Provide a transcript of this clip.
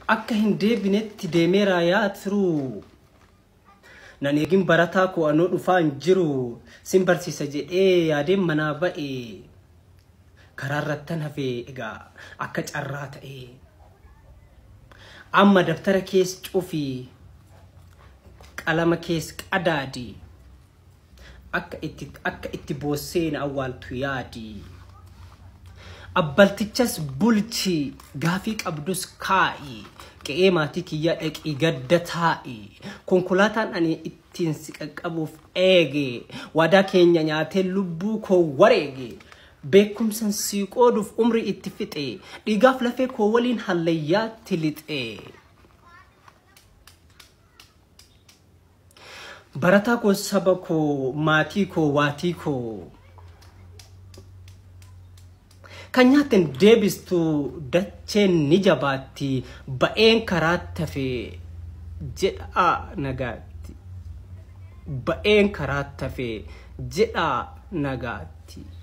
akka hin deebinetti deemeeraa yaa turuu nan eegin barataa koo anoo dhufaa hin jiru sin barsiisa jedhee yaadeen manaa ba'e karaa irrattan hafee egaa akka carraa ta'e amma daftara kees cufii qalama kees qadaadi akka itti akka itti boosseen awwaaltu yaadi abbaltichas bulchi gaafii qabdus kaa'i qe'ee maatii kiyyaa dhaqii gadda taa'i konkolaataan ani ittiin si qaqqabuuf eege waadaa keenya nyaatee lubbuu koo wareege beekumsan sii qooduuf umrii itti fixe dhiigaaf lafee koo waliin hallayyaatti lixe barataa koo saba koo maatii koo waatii koo kan nyaatten deebistu dacheen ni jabaatti ba'een karaa tafe jedha nagaatti ba'een karaa tafe jedha nagaatti